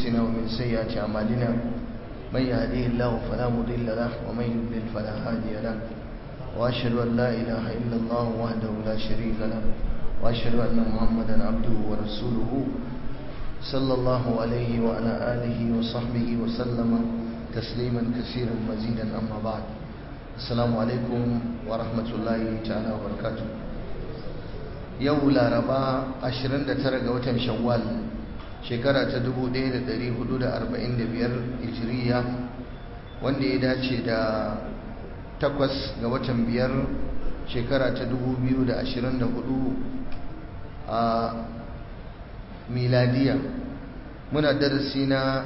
أنفسنا ومن سيئات أعمالنا من يهديه الله فلا مضل له ومن يضلل فلا هادي له وأشهد أن لا إله إلا الله وحده لا شريك له وأشهد أن محمدا عبده ورسوله صلى الله عليه وعلى آله وصحبه وسلم تسليما كثيرا مزيدا أما بعد السلام عليكم ورحمة الله تعالى وبركاته yau laraba 29 ga watan shawwal shekara ta 1445 hijiriya wanda ya dace da takwas ga watan biyar shekara ta 2024 a miladiya muna darasi na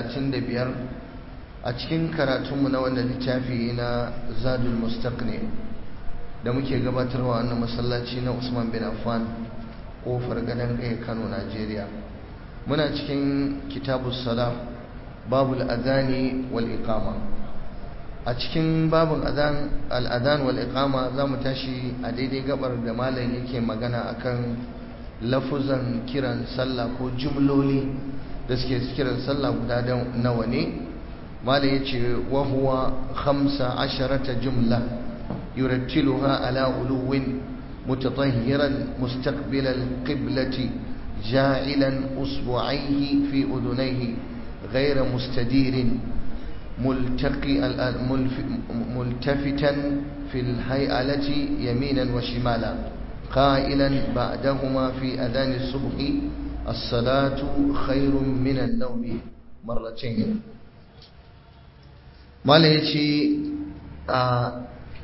35 a cikin karatunmu na wanda littafi na zadul mustaqni da muke gabatarwa wannan masallaci na Usman bin Affan kofar gadon kai Kano Najeriya muna cikin kitabus salah babul adani wal iqama a cikin babun adan al adan wal iqama zamu tashi a daidai gabar da malam yake magana akan lafuzan kiran sallah ko jumloli da suke kiran sallah guda nawa ne malam yace wa huwa 15 jumla يرتلها على علو متطهرا مستقبل القبلة جاعلا أصبعيه في أذنيه غير مستدير ملتقي ملتفتا في الهيئة يمينا وشمالا قائلا بعدهما في أذان الصبح الصلاة خير من النوم مرتين ما ليش آه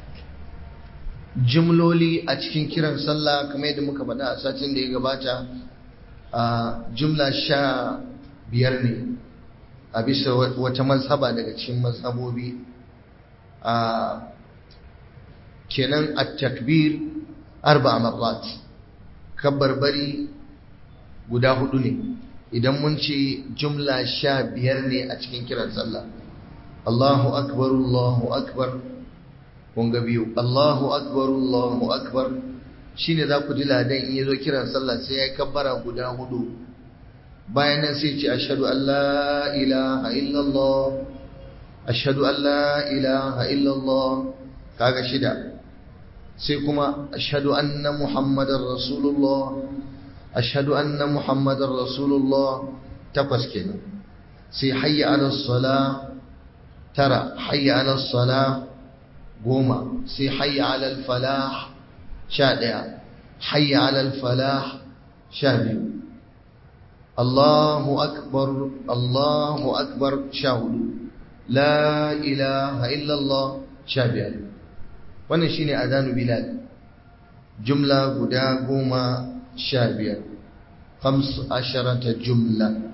jimloli a cikin kiran sallah kamar yadda muka faɗa a satin da ya gabata a jumla sha biyar ne a bisa wata mazhaba daga cikin mazhabobi a kenan a takbir arba marrat kabbarbari guda hudu ne idan mun ce jumla sha biyar ne a cikin kiran sallah Allahu akbar Allahu akbar kun ga biyu Allahu akbar Allahu akbar shine za ku ji ladan in yazo kiran sallah sai ya kabbara guda hudu bayan nan sai ce ashhadu an la ilaha illallah ashhadu an la ilaha illallah kaga shida sai kuma ashhadu anna muhammadar rasulullah ashhadu anna muhammadar rasulullah takwas kenan sai hayya ala salah tara hayya ala salah goma sai hayya alal falah sha ɗaya hayya alal falah sha biyu Allahu akbar Allahu akbar sha hudu la ilaha illallah sha biyar wannan shine adanu bilal jumla guda goma sha biyar khams asharata jumla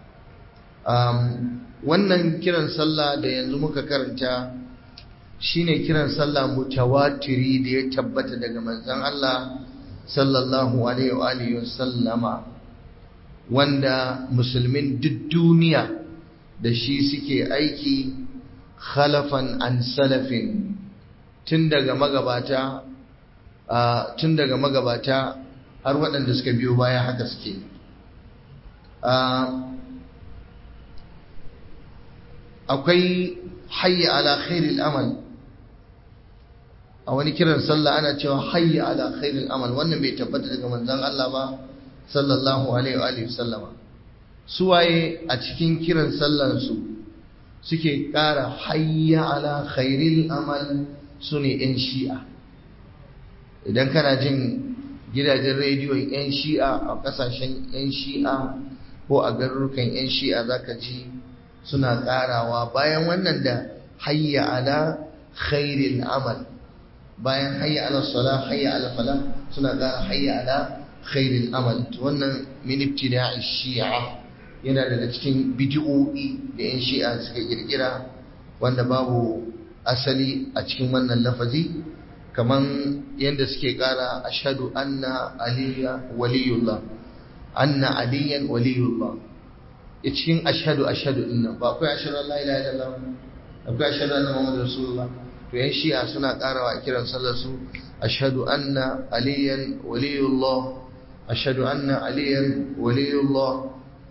wannan kiran sallah da yanzu muka karanta shine kiran sallah mutawatiri da ya tabbata daga manzon Allah sallallahu alaihi wa alihi wasallama wanda musulmin duk duniya da shi suke aiki khalafan an salafin tun daga magabata tun daga magabata har waɗanda suka biyo baya haka suke akwai hayya ala khairil amal a wani kiran sallah ana cewa hayya ala khairil amal wannan bai tabbata daga manzon Allah ba sallallahu alaihi wa alihi sallama suwaye a cikin kiran sallan su suke ƙara hayya ala khairil amal sune yan shi'a idan kana jin gidajen rediyon yan shi'a a kasashen yan shi'a ko a garurukan yan shi'a zaka ji suna ƙarawa bayan wannan da hayya ala khairil amal bayan hayya ala sala hayya ala fala suna ƙara hayya ala khairil amal wannan min ibtida'i shi'a yana daga cikin bid'o'i da yan shi'a suka kirkira wanda babu asali a cikin wannan lafazi kaman yadda suke ƙara ashhadu anna aliya waliyullah anna aliyan waliyullah cikin ashhadu ashhadu dinnan ba akwai ashhadu an la ilaha illallah akwai ashhadu anna muhammadar rasulullah to yan shi'a suna karawa a kiran sallar su ashhadu anna aliyan waliyullah ashhadu anna aliyan waliyullah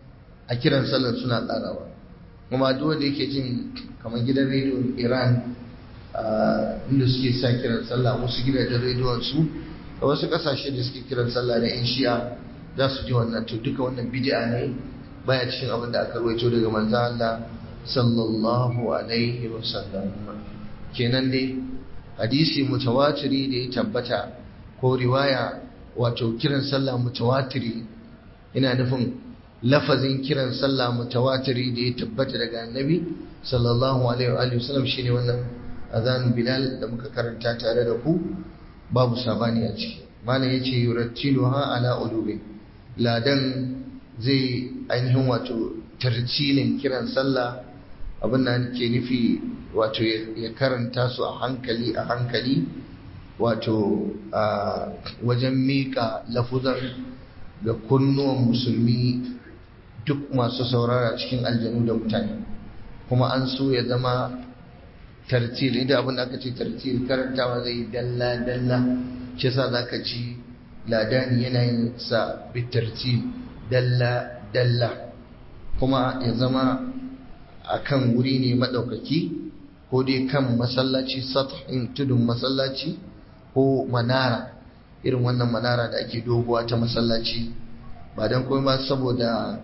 a kiran sallar suna tsarawa kuma duk wanda yake jin kamar gidan rediyon iran inda suke sa kiran sallah wasu gidajen rediyon su da wasu kasashe da suke kiran sallah na yan shi'a za su ji wannan to duka wannan bid'a ne baya cikin abin da aka rawaito daga manzo Allah sallallahu alaihi wasallam kenan dai hadisi mutawatiri da ya tabbata ko riwaya wato kiran sallah mutawatiri ina nufin lafazin kiran sallah mutawatiri da ya tabbata daga annabi sallallahu alaihi wa sallam shine wannan azan bilal da muka karanta tare da ku babu sabani a ciki malam yace yurattiluha ala ulubi ladan zai ainihin wato tartilin kiran sallah abin da ke nufi wato ya karanta su a hankali a hankali wato a wajen miƙa lafuzan ga kunnuwan musulmi duk masu saurara cikin aljanu da mutane kuma an so ya zama tartil idan abin da aka ce tartil karantawa zai yi dalla-dalla shi sa za ka ci ladani yana yin sa bitartil dalla-dalla kuma ya zama a kan wuri ne maɗaukaki ko dai kan masallaci sathin tudun masallaci ko manara irin wannan manara da ake doguwa ta masallaci ba don kuma ba saboda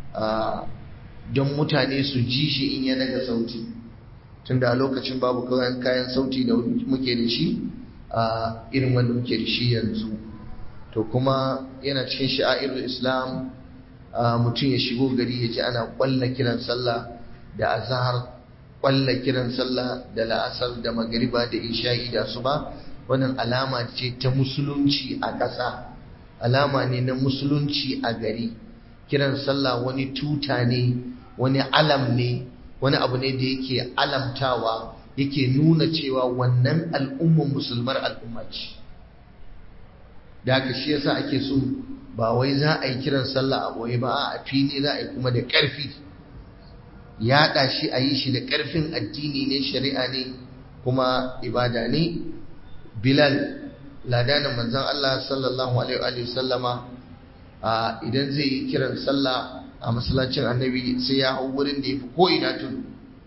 don mutane su ji shi in ya daga sauti tunda a lokacin babu kayan sauti da muke da shi a irin wanda muke da shi yanzu to kuma yana cikin sha'irul islam mutum ya shigo gari ya ji ana kwalla kiran sallah da azhar kwalla kiran sallah da la'asar da magariba da isha'i da suba wannan alama ce ta musulunci a ƙasa alama ne na musulunci a gari kiran sallah wani tuta ne wani alam ne wani abu ne da yake alamtawa yake nuna cewa wannan al'umman musulmar al'umma ce da haka shi yasa ake so ba wai za a yi kiran sallah a boye ba a fili za a yi kuma da ƙarfi yaɗa shi a yi shi da ƙarfin addini ne shari'a ne kuma ibada ne bilal ladanin manzon Allah sallallahu alaihi wa sallama idan zai yi kiran sallah a masallacin annabi sai ya hau wurin da ya fi ko'ina tudu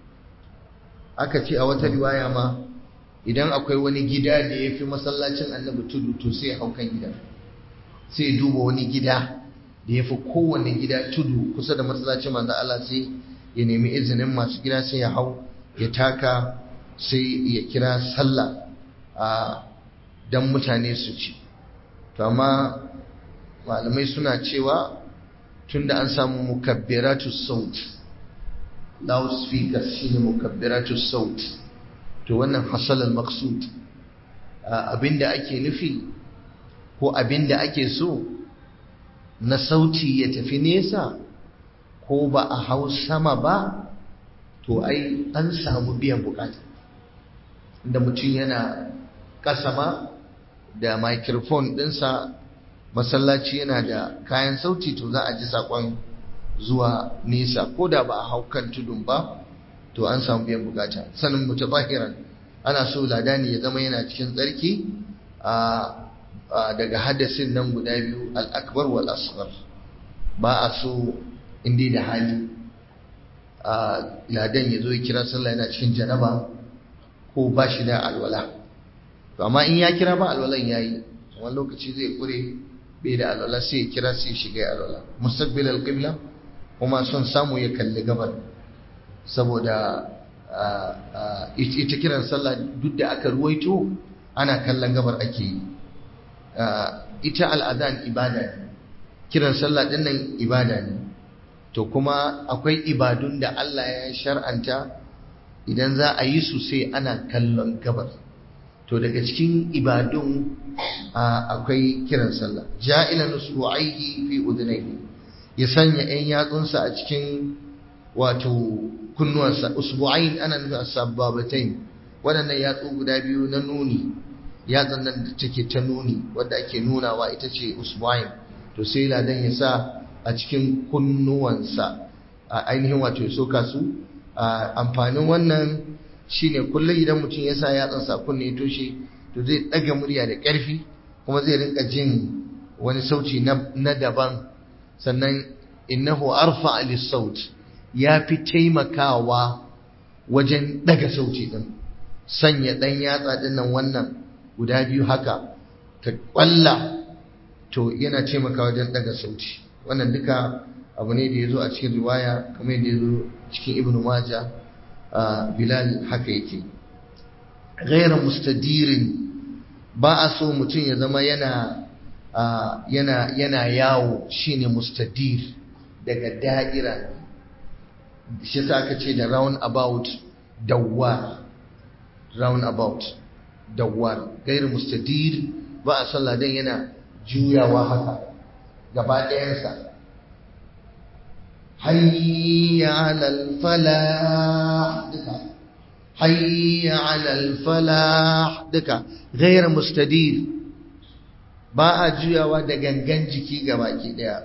aka ce a wata riwaya ma idan akwai wani gida da ya fi masallacin annabi tudu to sai ya hau kan gida sai ya duba wani gida da ya fi kowane gida tudu kusa da masallacin manzon Allah sai ya nemi izinin masu gida sai ya hau ya taka sai ya kira sallah a dan mutane su ci to amma malamai suna cewa tunda an samu mukabbiratu saut loudspeakers shine mukabbiratu saut to wannan hasal al-maqsud abinda ake nufi ko abinda ake so na sauti ya tafi nesa ko ba a hau sama ba to ai an samu biyan bukata da mutum yana ƙasa ma da microphone ɗinsa masallaci yana da kayan sauti to za a ji saƙon zuwa nesa ko da ba a hau kan tudun ba to an samu biyan bukata sanin mutabahiran ana so ladani ya zama yana cikin tsarki a daga hadasin nan guda biyu al-akbar wal asghar ba a so inda da hali a ladan ya zo ya kira sallah yana cikin janaba ko ba shi da alwala to amma in ya kira ba alwalan yayi wani lokaci zai kure bai da alwala sai ya kira sai ya shiga alwala mustaqbil alqibla kuma son samu ya kalli gabar saboda ita kiran sallah duk da aka ruwaito ana kallon gabar ake yi ita al'adan ibada ne kiran sallah din nan ibada ne to kuma akwai ibadun da Allah ya shar'anta idan za a yi su sai ana kallon gabar to daga cikin ibadun akwai kiran sallah ja'ilan usbu'aihi fi udunayhi ya sanya ɗan yatsunsa a cikin wato kunnuwansa usbu'ain ana nufin as-sabbabatain waɗannan yatsu guda biyu na nuni yatsun nan da take ta nuni wadda ake nunawa ita ce usbu'ain to sai ladan ya sa a cikin kunnuwansa a ainihin wato ya soka su amfanin wannan shine kullum idan mutum ya sa yatsansa kunne ya toshe to zai ɗaga murya da ƙarfi kuma zai rinka jin wani sauti na daban sannan innahu arfa lis-saut ya fi taimakawa wajen daga sauti din sanya dan yatsa din nan wannan guda biyu haka ta kwalla to yana taimakawa wajen daga sauti wannan duka abu ne da ya zo a cikin riwaya kamar yadda ya zo cikin ibn maja bilal haka yake gaira mustadirin ba a so mutum ya zama yana yana yana yawo shine mustadir daga da'ira shi sa aka ce da round about dawwar round about dawwar gaira mustadir ba a sallah dan yana juyawa haka gaba ɗayansa حي على الفلاح دكا حي على الفلاح دكا غير مستدير ba a juyawa da gangan jiki baki daya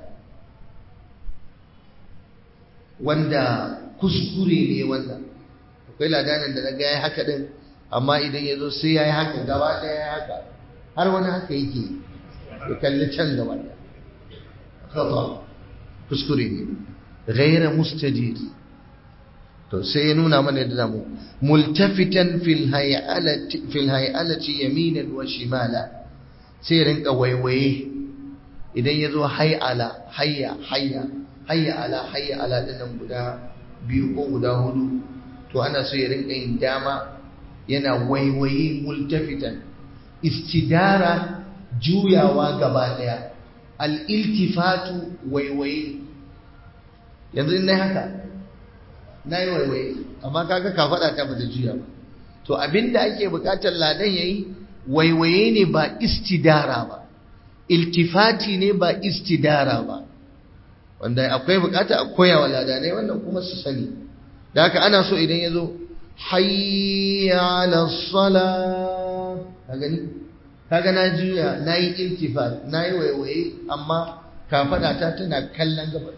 wanda kuskure ne wannan akwai ladanin da na ga ya haka din amma idan ya zo sai ya yi haka gaba daya ya haka har wani haka yake ya kalli can gaba daya kuskure ne غير مستدير to sai ya nuna mana da zamu multafitan fil hay'alati fil hay'alati yaminan wa shimala sai rinka waiwaye idan yazo hay'ala hayya hayya hayya ala hayya ala dinnan guda biyu ko guda hudu to ana so ya rinka yin dama yana waiwaye multafitan istidara juyawa gaba daya al iltifatu waiwaye yanzu in nai haka na yi waiwaye amma kaga ka faɗa ta bata juya ba to abinda ake buƙatar ladan yayi waiwaye ne ba istidara ba iltifati ne ba istidara ba wanda akwai buƙata a koya wa ladanai wannan kuma su sani da haka ana so idan ya zo hayya ala sala ka gani kaga na juya na yi iltifat na yi waiwaye amma ka faɗa ta tana kallon gaba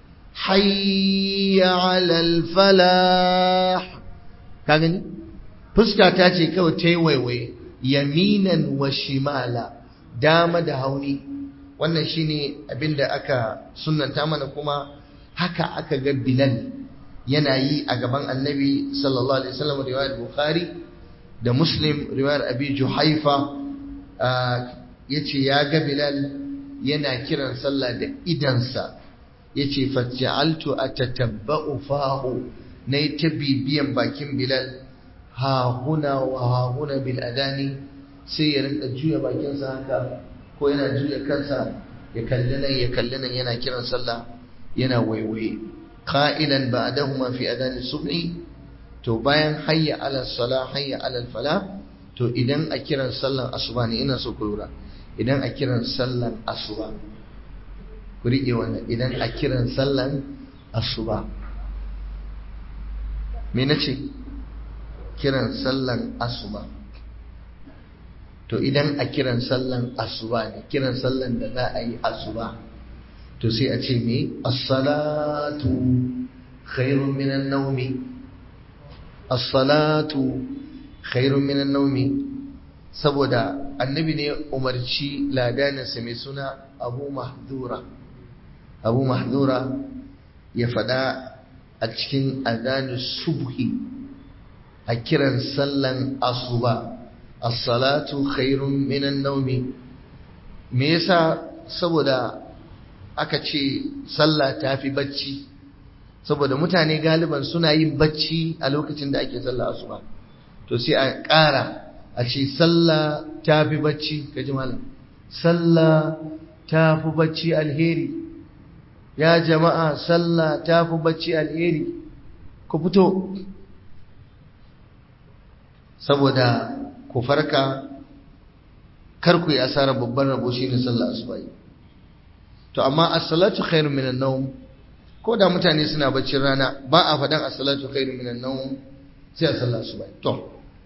hayya alal falah ka gani fuska ta ce kawai ta yi waiwaye yaminan wa shimala dama da hauni wannan shine abinda aka sunnanta mana kuma haka aka ga bilal yana yi a gaban annabi sallallahu alaihi wasallam riwayar bukhari da muslim riwayar abi juhaifa yace ya ga bilal yana kiran sallah da idansa yace faj'altu atatabba'u fahu nayi ta bibiyan bakin Bilal ha huna wa ha huna bil adani sai ya rinka juya bakinsa haka ko yana juya kansa ya kalli nan ya kalli nan yana kiran sallah yana waiwaye qa'ilan ba'dahuma fi adani subhi to bayan hayya ala salah hayya ala fala to idan a kiran sallan asuba ne ina so ku lura idan a kiran sallan asuba ku riƙe wannan idan a kiran sallan asuba me na ce kiran sallan asuba to idan a kiran sallan asuba ne kiran sallan da za a yi asuba to sai a ce me as-salatu khairun minan naumi as-salatu khairun minan naumi saboda annabi ne umarci ladaninsa mai suna abu mahdura abu mahdura ya faɗa a cikin adanu subhi a kiran sallan asuba as-salatu khairun minan naumi me yasa saboda aka ce sallah tafi bacci saboda mutane galiban suna yin bacci a lokacin da ake sallah asuba to sai a ƙara a ce sallah tafi bacci kaji malam sallah tafi bacci alheri ya jama'a sallah ta fi bacci alheri ku fito saboda ku farka kar ku yi asarar babban rabo shi ne sallah asubai to amma as-salatu khairu minan nawm ko da mutane suna baccin rana ba a faɗan as-salatu khairu minan nawm sai a sallah asubai to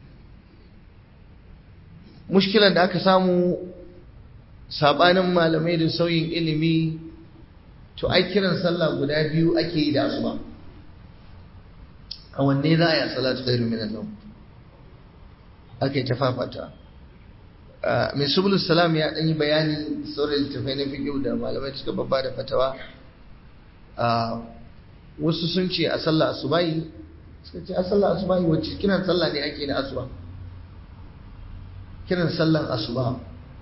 mushkilan da aka samu sabanin malamai da sauyin ilimi to ai kiran sallah guda biyu ake yi da asuba a wanne za a yi salatu khairu minan nawm ake ta fafata mai subulus salam ya ɗan yi bayani sauran littafai na fiƙiu da malamai suka babba da fatawa wasu sun ce a sallah asubahi suka ce a sallah asubahi wacce kiran sallah ne ake na asuba kiran sallan asuba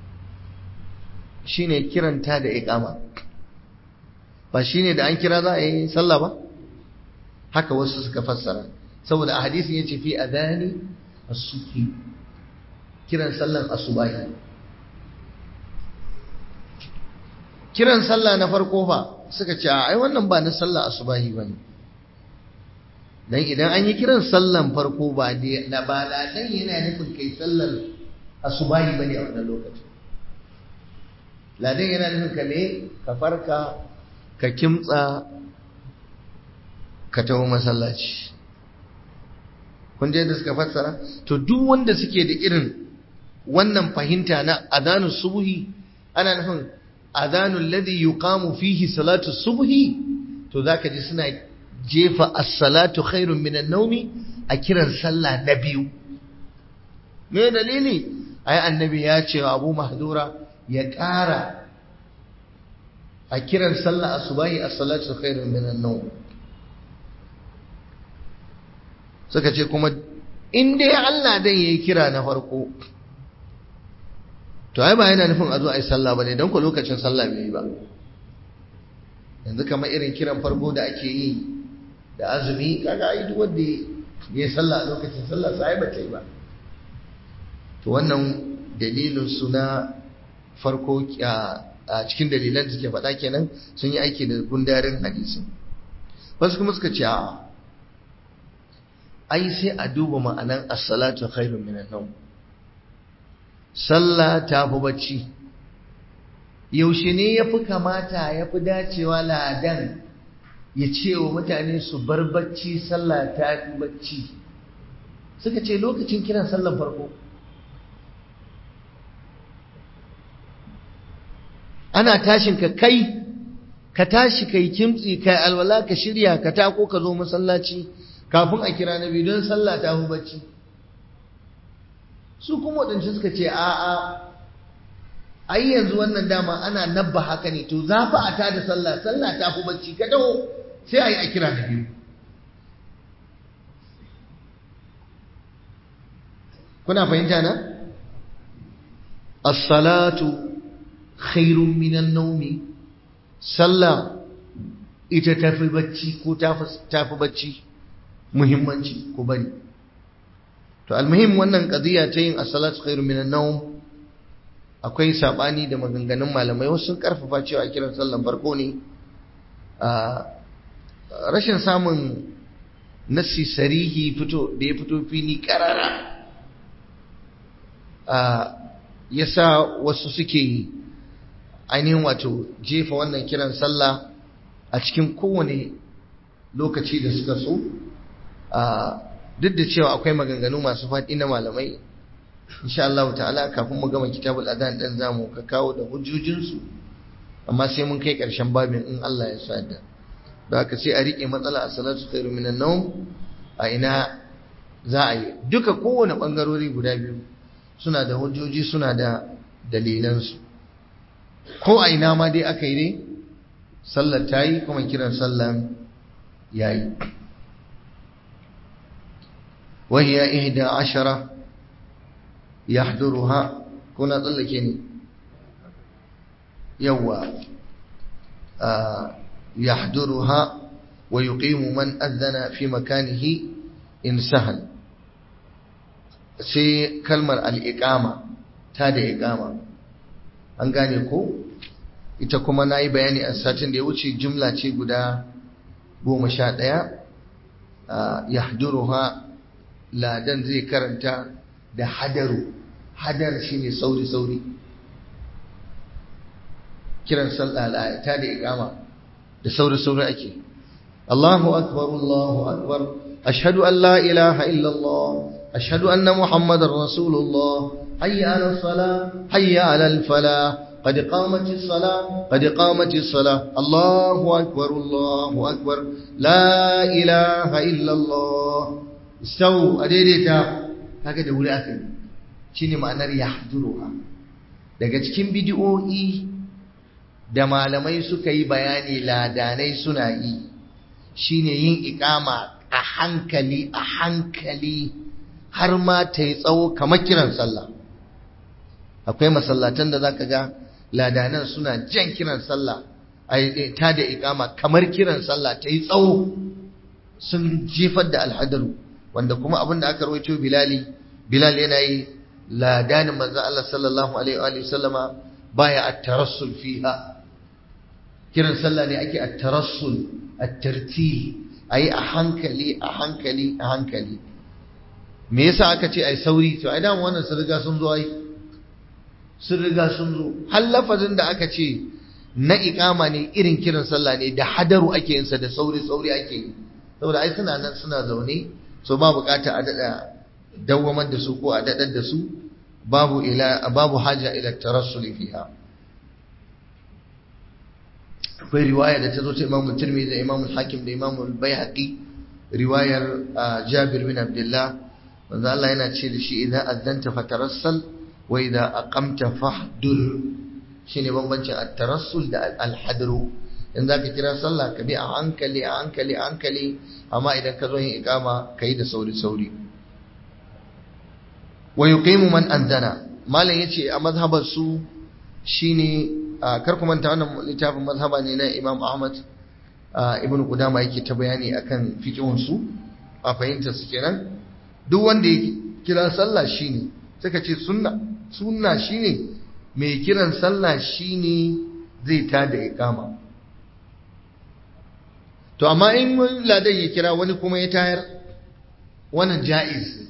shine kiranta da iqama ba shine da an kira za a yi sallah ba haka wasu suka fassara saboda a hadisin yace fi adani as-suki kiran sallan asubahi kiran sallah na farko fa suka ce ai wannan ba na sallah asubahi bane dan idan an yi kiran sallan farko ba da ba da dan yana nufin kai sallar asubahi bane a wannan lokacin ladan yana nufin ka ne ka farka ka kimtsa ka taho masallaci kun je da suka fassara to duk wanda suke da irin wannan fahimta na adanu subhi ana nufin adanu alladhi yuqamu fihi salatu subhi to zaka ji suna jefa as-salatu khairun minan nawmi a kiran sallah na biyu me dalili ai annabi ya ce wa Abu Mahdura ya ƙara a kiran sallah asubahi as-salatu khairun minan nawm suka ce kuma in dai Allah dan yayi kira na farko to ai ba yana nufin a zo a yi sallah bane dan ko lokacin sallah bai yi ba yanzu kamar irin kiran farko da ake yi da azumi kaga ai duk wanda ya yi sallah a lokacin sallah sai ba ta yi ba to wannan dalilin su na farko a cikin dalilan da suke faɗa kenan sun yi aiki da gundarin hadisin wasu kuma suka ce a ai sai a duba ma'anan as-salatu khairun minan nawm sallah ta fi bacci yaushe ne ya fi kamata ya fi dacewa ladan ya ce wa mutane su bar bacci sallah ta fi bacci suka ce lokacin kiran sallan farko ana tashin ka kai ka tashi kai kimtsi kai alwala ka shirya ka tako ka zo masallaci kafin a kira nabi don sallah ta fi bacci su kuma waɗancan suka ce a'a ai yanzu wannan dama ana nabba haka ne to za fa a tada sallah sallah ta fi bacci ka dawo sai a yi a kira na biyu kuna fahimta na as-salatu khairun minan naumi sallah ita tafi bacci ko tafi bacci muhimmanci ko bari to almuhim wannan qadiya ta yin as-salatu khairun minan naum akwai sabani da maganganun malamai wasu sun karfafa cewa kiran sallan farko ne a rashin samun nassi sarihi fito da ya fito fili karara a yasa wasu suke ainihin wato jefa wannan kiran sallah a cikin kowane lokaci da suka so duk da cewa akwai maganganu masu faɗi na malamai insha Allah ta'ala kafin mu gama kitabul adan dan zamu ka kawo da hujjojinsu amma sai mun kai ƙarshen babin in Allah ya sa da da haka sai a rike matsala a salatu khairu minan nawm a ina za a yi duka kowane bangarori guda biyu suna da hujjoji suna da dalilansu ko a ina ma dai aka yi dai sallar ta yi kuma kiran sallan ya yi وهي إحدى عشرة يحضرها كنا تلكني يوا آه يحضرها ويقيم من أذن في مكانه إن سهل sai kalmar al'iƙama ta da iƙama an gane ko ita kuma na yi bayani a satin da ya wuce jumla ce guda goma sha ɗaya ya ladan zai karanta da hadaru hadar shine sauri-sauri kiran sallah ta da iqama da sauri-sauri ake Allahu akbar Allahu akbar ashhadu an la ilaha illa Allah ashhadu anna muhammadar rasulullah hayya ala salah hayya ala falah قد قامت الصلاة قد قامت الصلاة الله أكبر الله أكبر لا إله إلا الله sau a daidaita kaga da wuri aka yi shine ma'anar yahduruha daga cikin bidiyoyi da malamai suka yi bayani ladanai suna yi shine yin ikama a hankali a hankali har ma ta yi tsawo kamar kiran sallah akwai masallatan da zaka ga ladanan suna jan kiran sallah a ta da ikama kamar kiran sallah ta yi tsawo sun jefar da alhadaru wanda kuma abin da aka rawaito bilali bilal yana yi ladanin manzo Allah sallallahu alaihi wa sallama baya at-tarassul fiha kiran sallah ne ake at-tarassul at-tartil ayi a hankali a hankali a hankali me yasa aka ce ai sauri to ai dan wannan sun riga sun zo ai sun riga sun zo har lafazin da aka ce na iqama ne irin kiran sallah ne da hadaru ake yin sa da sauri sauri ake yi saboda ai suna nan suna zaune so ba bukata a dada dawwamar da su ko a dadar da su babu ila babu haja ila tarassuli fiha akwai riwaya da ta zo ta Imam Tirmidhi da Imam Hakim da Imam Baihaqi riwayar Jabir bin Abdullah manzo Allah yana ce da shi idan azanta fatarassal wa idan aqamta fahdur shine bambancin at-tarassul da al-hadru in zaka kira sallah ka bi a hankali a hankali a hankali amma idan ka zo yin iqama kai da sauri sauri wa yuqimu man anzana malam yace a mazhabar su shine kar ku manta wannan littafin mazhaba ne na Imam Ahmad Ibn Qudama yake ta bayani akan fiqhun su a fahimtar su kenan duk wanda ya kira sallah shine suka ce sunna sunna shine mai kiran sallah shine zai tada iqama to amma in ladan ya kira wani kuma ya tayar wannan ja'iz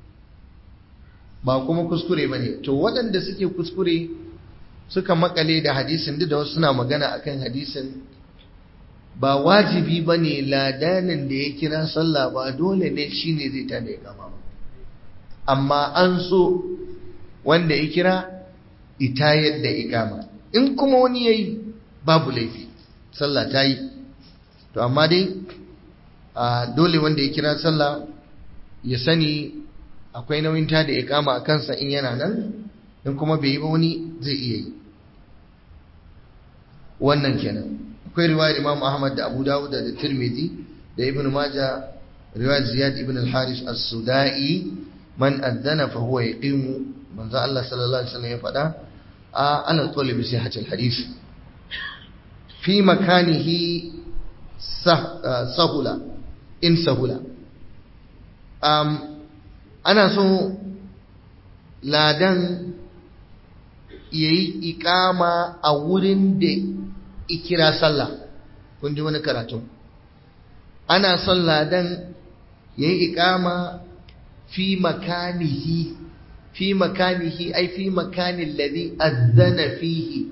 ba kuma kuskure bane to waɗanda suke kuskure suka makale da hadisin duk da wasu suna magana akan hadisin ba wajibi ba ne ladanin da ya kira sallah ba dole ne shi ne zai tada ya kama ba amma an so wanda ya kira ita yadda ikama in kuma wani ya yi babu laifi sallah ta yi to amma dai dole wanda ya kira sallah ya sani akwai nauyin tada ikama a kansa in yana nan in kuma bai yi ba wani zai iya yi wannan kenan akwai riwayar Imam Ahmad da Abu Dawud da Tirmidhi da Ibn Majah riwayar Ziyad ibn al-Haris as-Sudai man adana fa huwa yaqimu manzo Allah sallallahu alaihi wasallam ya faɗa a ana qawli bi sihhatil hadith fi makanihi sahula in sahula um, ana so ladan yayi ikama a wurin da ikira sallah kun ji wani karatu ana son ladan yayi ikama fi makanihi fi makanihi ai fi makanin ladhi azzana fihi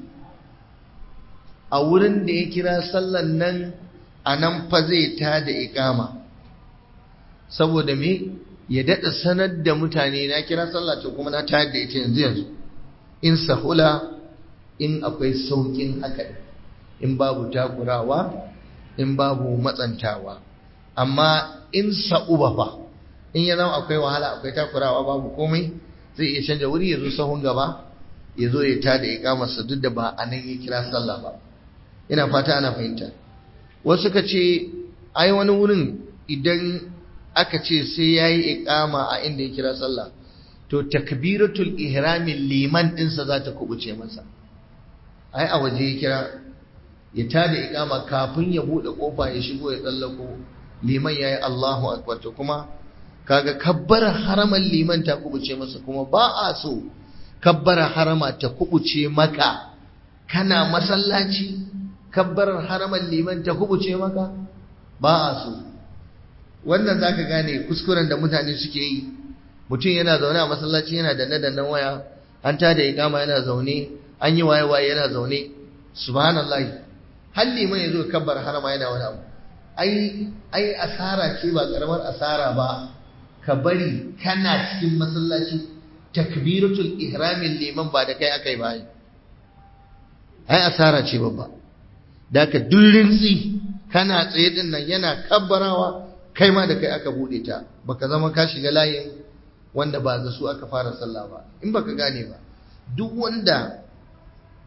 a wurin da ya kira sallan nan a nan fa zai ta da ikama saboda me ya daɗa sanar da mutane na kira sallah to kuma na tayar da ita yanzu yanzu in sahula in akwai saukin haka in babu takurawa in babu matsantawa amma in sa'uba fa in ya zama akwai wahala akwai takurawa babu komai zai iya canja wuri ya zo sahun gaba ya zo ya tada ikamarsa duk da ba a nan ya kira sallah ba ina fata ana fahimta wasu ka ce ai wani wurin idan aka ce sai ya yi ikama a inda ya kira sallah to takbiratul ihramin liman ɗinsa za ta kubuce masa ai a waje ya kira ya tada ikama kafin ya buɗe ƙofa ya shigo ya tsallako liman ya yi Allahu akbar to kuma kaga kabbara haraman liman ta kubuce masa kuma ba a so kabbara harama ta kubuce maka kana masallaci kabbarar haraman liman ta kubuce maka ba a so wannan zaka gane kuskuren da mutane suke yi mutum yana zaune a masallaci yana da nadannan waya an tada ikama yana zaune an yi waye waye yana zaune subhanallah har liman yazo kabbar harama yana wani abu ai ai asara ce ba karamar asara ba ka bari kana cikin masallaci takbiratul ihramin liman ba da kai akai ba ai asara ce babba da ka dullin tsi kana tsaye din nan yana kabbarawa kai ma da kai aka bude ta baka zama ka shiga layin wanda ba da su aka fara sallah ba in baka gane ba duk wanda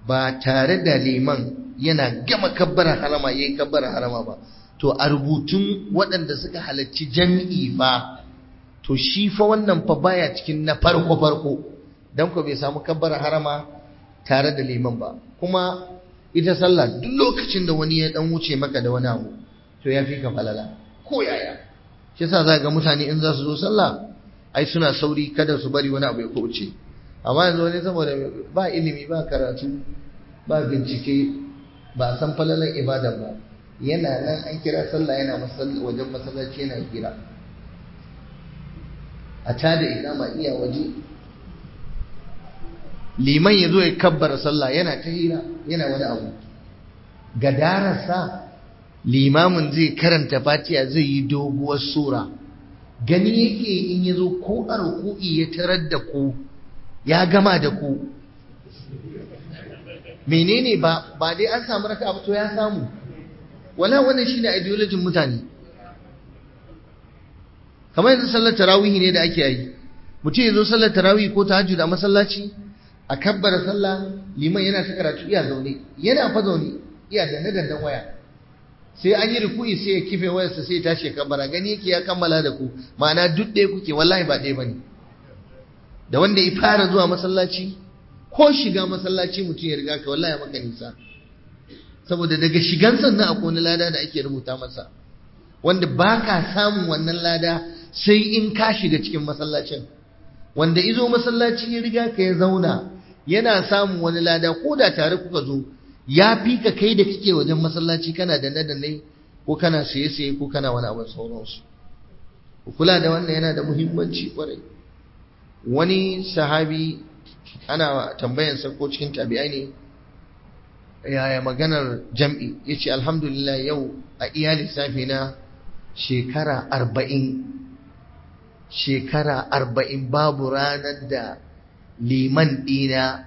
ba tare da liman yana gama kabbara harama yayi kabbara harama ba to a rubutun waɗanda suka halarci jami'i ba to shi fa wannan fa baya cikin na farko farko dan ko bai samu kabbara harama tare da liman ba kuma ita sallah duk lokacin da wani ya dan wuce maka da wani abu to ya fi ka falala ko yaya shi yasa za ga mutane in za su zo sallah ai suna sauri kada su bari wani abu ya wuce amma yanzu wani saboda ba ilimi ba karatu ba bincike ba san falalan ibada ba yana nan an kira sallah yana wajen masallaci yana kira a tada ikama iya waje liman ya zo ya kabbara sallah yana ta hira yana wani abu gadararsa limamin zai karanta fatiha zai yi doguwar sura gani yake in ya zo ko a ruku'i ya tarar da ku ya gama da ku menene ba ba dai an samu raka to ya samu wala wannan shine ideology mutane kamar yanzu sallar tarawih ne da ake yi mutum ya zo sallar tarawih ko tahajjud a masallaci a kabbara sallah liman yana ta karatu iya zaune yana fa zaune iya danne dandan waya sai an yi ruku'i sai ya kife wayarsa sai ya tashi kabbara gani yake ya kammala da ku ma'ana duk ɗaya kuke wallahi ba ɗaya bane da wanda ya fara zuwa masallaci ko shiga masallaci mutum ya riga ka wallahi maka nisa saboda daga shigan sannan akwai wani lada da ake rubuta masa wanda ba ka samun wannan lada sai in ka shiga cikin masallacin wanda izo masallaci ya riga ka ya zauna yana samun wani lada ko da tare kuka zo ya fi ka kai da kake wajen masallaci kana da nadanne ko kana siye-siye ko kana wani abin sauransu kula da wannan yana da muhimmanci kwarai wani sahabi ana tambayansa ko cikin tabi'ai ne yaya maganar jam'i ya ce alhamdulillah yau a iya lissafi na shekara arba'in shekara arba'in babu ranar da liman ɗina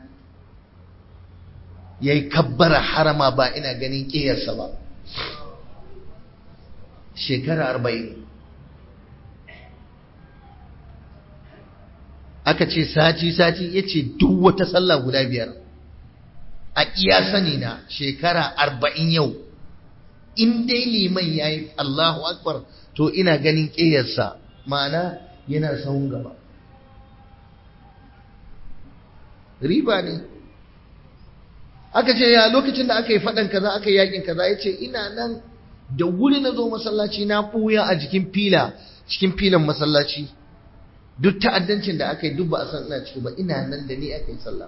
ya yi kabbara harama ba ina ganin ƙiyarsa ba shekara arba'in aka ce sati-sati ya ce duk wata sallah guda biyar a iya sani na shekara arba'in yau in dai liman ya yi Allahu Akbar to ina ganin ƙiyarsa ma'ana yana sahun gaba riba ne aka ce ya lokacin da aka yi faɗan kaza aka yi yakin kaza ya ce ina nan da wuri na zo masallaci na ɓuya a jikin fila cikin filan masallaci duk ta'addancin da aka yi duk ba a san ina ciki ba ina nan da ni aka yi sallah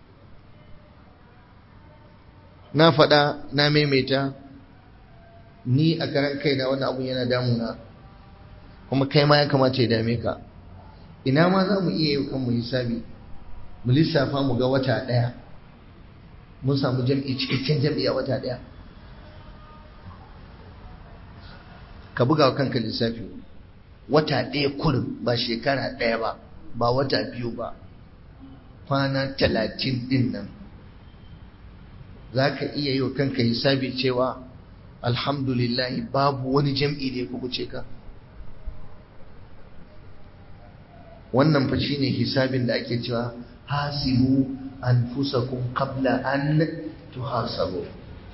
na faɗa na maimaita ni a karan kaina wannan abun yana damuna kuma kai ma ya kamata ya dame ka ina ma za mu iya yi kanmu hisabi mu lissafa mu ga wata ɗaya mun samu jam'i cikakken jam'i a wata ɗaya ka buga wa kanka lissafi wata ɗaya kurin ba shekara ɗaya ba ba wata biyu ba kwana talatin ɗin nan za ka iya yi wa kanka hisabi cewa alhamdulillahi babu wani jam'i da ya kubuce ka wannan fa shine hisabin da ake cewa hasibu anfusakum qabla an tuhasabu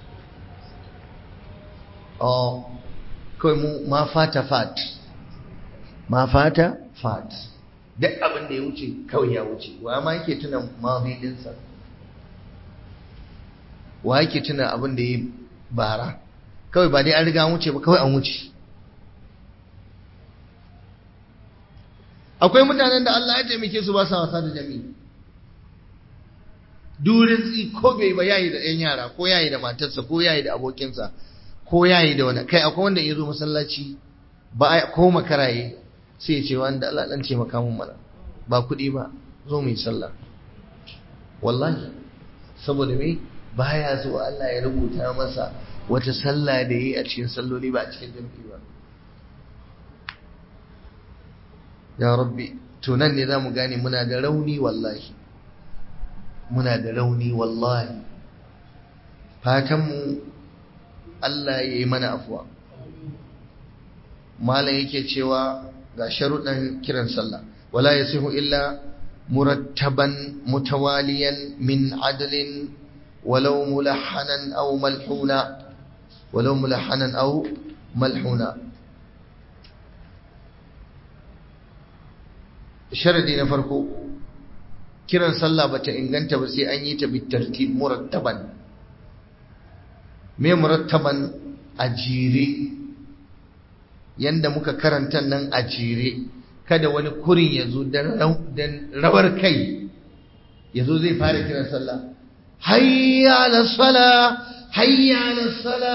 oh kai mu ma fata fat ma fata fat duk abin da ya wuce kawai ya wuce wa ma yake tuna mazi dinsa wa yake tuna abin da ya bara kawai ba dai an riga an wuce ba kawai an wuce akwai mutanen da Allah ya taimake su ba sa wasa da jami'i durin tsi ko bai ba yayi da ɗan yara ko yayi da matarsa ko yayi da abokinsa ko yayi da wani kai akwai wanda ya zo masallaci ba a ko makaraye sai ya ce wanda Allah dan ce maka mun mana ba kuɗi ba zo mu yi sallah wallahi saboda me baya so Allah ya rubuta masa wata sallah da yi a cikin salloli ba a cikin jami'i ba ya rabbi to nan ne zamu gane muna da rauni wallahi muna da rauni wallahi fatan mu Allah ya yi mana afuwa malam yake cewa ga sharuɗan kiran sallah wala yasihu illa murattaban mutawaliyan min adlin ولو ملحنا أو ملحونا ولو ملحنا أو ملحونا sharadi na farko kiran sallah bata inganta ba sai an yi ta bitartib murattaban me murattaban a jere yanda muka karanta nan a jere kada wani kurin ya zo dan rawar kai ya zo zai fara kiran sallah hayya ala sala hayya ala sala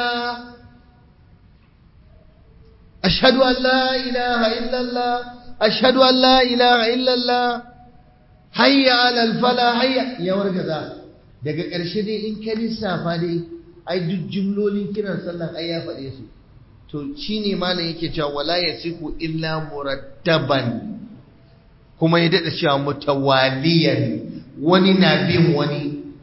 ashhadu an la ilaha illallah ashhadu an la ilaha illallah hayya ala al-fala hayya ya wargaza daga ƙarshe dai in ka lissafa dai ai duk jumlolin kiran sallan ai ya faɗe su to shine malam yake cewa wala yasiku illa murattaban kuma ya dada cewa mutawaliyan wani na bin wani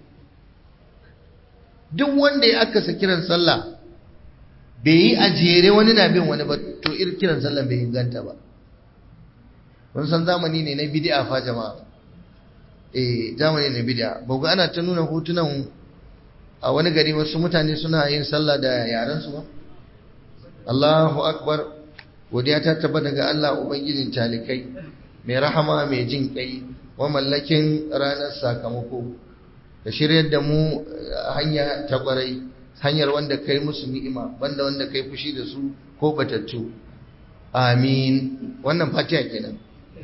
duk wanda ya aka kiran sallah bai yi a jere wani na bin wani ba to irin kiran sallah bai inganta ba mun san zamani ne na bid'a fa jama'a eh zamani ne bid'a ba ku ana ta nuna hotunan a wani gari wasu mutane suna yin sallah da yaran su ba Allahu akbar godiya ta tabbata ga Allah ubangijin talikai mai rahama mai jin kai wa mallakin ranar sakamako ka shiryar da mu hanya ta kwarai hanyar wanda kai musu ni'ima banda wanda kai fushi da su ko batattu amin wannan fatiha kenan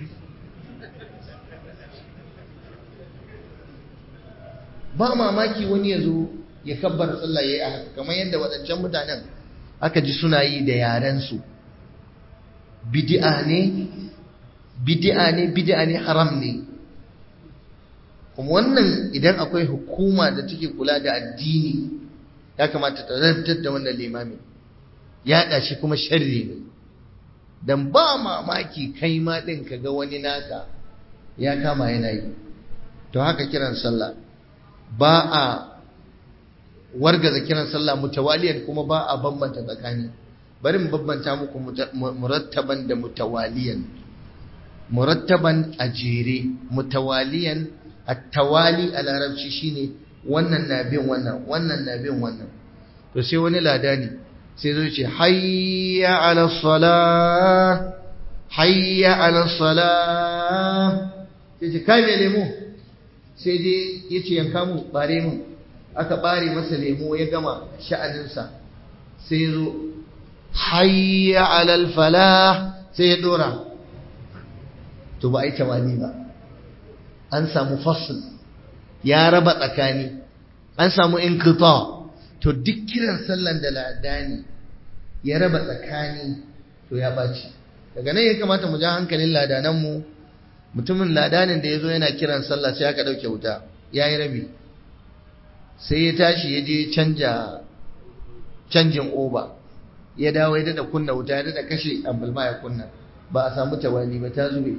ba mamaki wani ya zo ya kabbar sallah yayi a haka kamar yadda waɗancan mutanen aka ji suna yi da yarensu bid'a ne bid'a ne bid'a ne haram ne kuma wannan idan akwai hukuma da take kula da addini ya kamata ta rantar da wannan limami ya shi kuma sharri ne dan ba mamaki kai ma din kaga wani naka ya kama yana yi to haka kiran sallah ba a wargaza kiran sallah mutawaliyan kuma ba a bambanta tsakani bari mu bambanta muku murattaban da mutawaliyan murattaban a jere mutawaliyan at-tawali a larabci shine wannan na bin wannan wannan na bin wannan to sai wani ladani sai zo ce hayya ala salah hayya ala salah sai ce kai me lemo sai dai yace yanka mu bare mu aka bare masa lemo ya gama sha'aninsa sai zo hayya alal falah sai ya dora to ba ai tawali ba an samu fasl ya raba tsakani an samu inqita to duk kiran sallan da ladani ya raba tsakani to ya baci daga nan ya kamata mu ja hankalin ladanan mu mutumin ladanin da yazo yana kiran sallah sai aka dauke wuta yayi rabi sai ya tashi ya je canja canjin oba ya dawo ya dada kunna wuta ya dada kashe ambulma ya kunna ba a samu tawali ba ta zube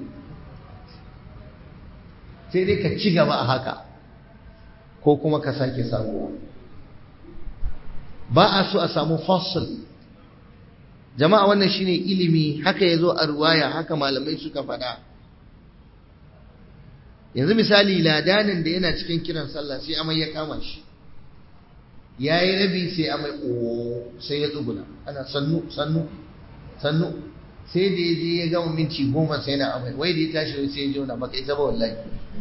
sai dai ka ci gaba a haka ko kuma ka sake samuwa ba a so a samu fossil jama'a wannan shine ilimi haka ya zo a ruwaya haka malamai suka faɗa yanzu misali ladanin da yana cikin kiran sallah sai amai ya kama shi ya yi rabi sai amai o sai ya tsuguna ana sannu sannu sannu sai da ya je ya gama minti goma sai na amai wai da ya tashi sai ya jona baka ita ba wallahi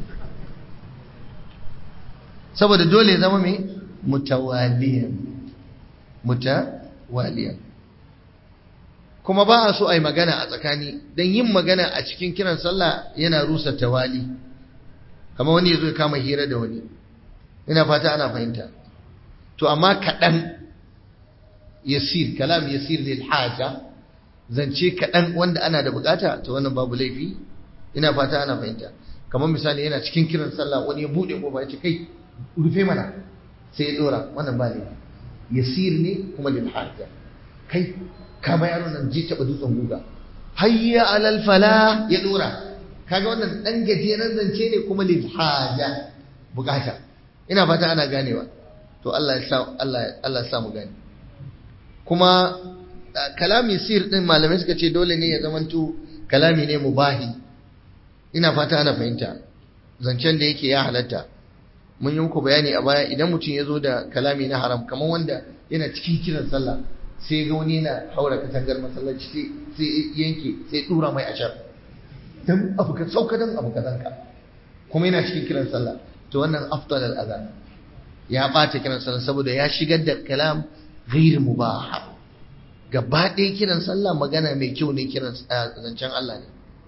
saboda dole ya zama mai mutawaliyan mutawaliyan kuma ba a so a yi magana a tsakani don yin magana a cikin kiran sallah yana rusa tawali kamar wani ya zo ya kama hira da wani ina fata ana fahimta to amma kaɗan yasir kalam yasir lil haja zance kaɗan wanda ana da bukata to wannan babu laifi ina fata ana fahimta kamar misali yana cikin kiran sallah wani ya buɗe kofa ya ce kai rufe mana sai ya dora wannan ba laifi yasir ne kuma lil haja kai kama yaro nan ji taɓa dutsen guga hayya alal fala ya dora kaga wannan dan gajeren zance ne kuma lil haja bukata ina fata ana ganewa to Allah ya sa Allah Allah ya sa mu gane kuma kalami sir din malamai suka ce dole ne ya zamanto kalami ne mubahi ina fata ana fahimta zancen da yake ya halatta mun yi muku bayani a baya idan mutum ya zo da kalami na haram kamar wanda yana cikin kiran sallah sai ga wani yana haura katangar masallaci sai yanke sai dura mai ashar dan abu ka sauka dan abu ka zanka kuma yana cikin kiran sallah to wannan afdal al azan ya bata kiran sallah saboda ya shigar da kalam ghair mubah gaba ɗaya kiran sallah magana mai kyau ne kiran zancen Allah ne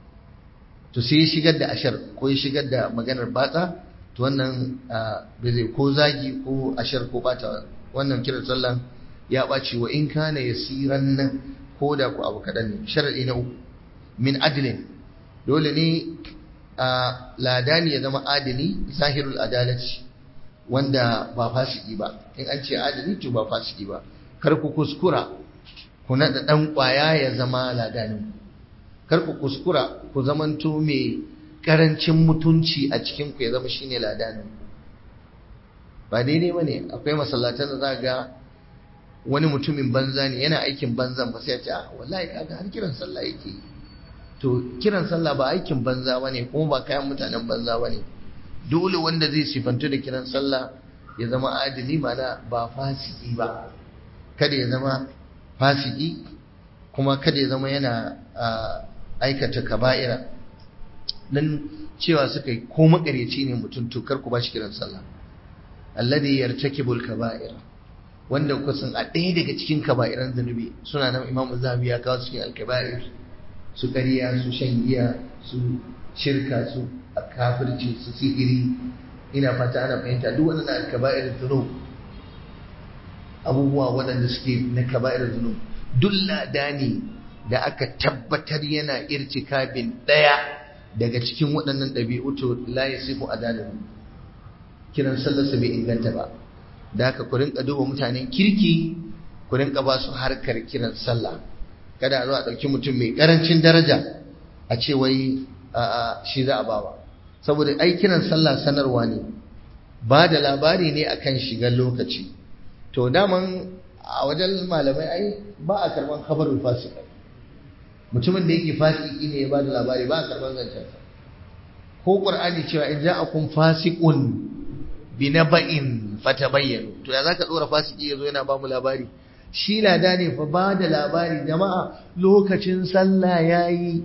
to sai ya shigar da ashar ko ya shigar da maganar batsa to wannan bai zai ko zagi ko ashar ko bata wannan kiran sallah ya ɓaci wa in kana yasiran nan ko da ku abu kaɗan ne sharaɗi na uku min adilin dole ne a ladani ya zama adili zahirul adalci wanda ba fasiki ba in an ce adili to ba fasiki ba kar ku kuskura ku naɗa ɗan ƙwaya ya zama ladanin kar ku kuskura ku zamanto mai ƙarancin mutunci a cikin ku ya zama shine ladanin ba daidai ba ne akwai masallatan da za ga wani mutumin banza ne yana aikin banzan ba sai ya ce ah wallahi kaga har kiran sallah yake yi to kiran sallah ba aikin banza bane kuma ba kayan mutanen banza bane dole wanda zai sifantu da kiran sallah ya zama adili mana ba fasiki ba kada ya zama fasiki kuma kada ya zama yana aikata kaba'ira dan cewa suka yi ko makareci ne mutum to kar ku ba shi kiran sallah alladhi yartakibul kaba'ira wanda kusan a ɗaya daga cikin kaba'iran zunubi suna nan imamu zahabi ya kawo cikin alkaba'ir su ƙarya su shan giya su shirka su a kafirci su sihiri ina fata ana fahimta duk waɗannan alkaba'ir zunub abubuwa waɗanda suke na kaba'ir zunub duk ladani da aka tabbatar yana irtikabin ɗaya daga cikin waɗannan ɗabi'u to la yasifu adalahu kiran sallarsa bai inganta ba da haka ku rinka duba mutanen kirki ku rinka ba su harkar kiran sallah kada a zo a ɗauki mutum mai ƙarancin daraja a ce wai shi za a bawa saboda ai kiran sallah sanarwa ne ba da labari ne akan shigar lokaci to daman a wajen malamai ai ba a karban khabarul fasik mutumin da yake fasiki ne ya ba da labari ba a karban zancen ko qur'ani cewa in ja'akum fasiqun bi naba'in fatabayyanu to ya zaka dora fasiki yazo yana ba mu labari shi lada ne fa ba da labari jama'a lokacin sallah yayi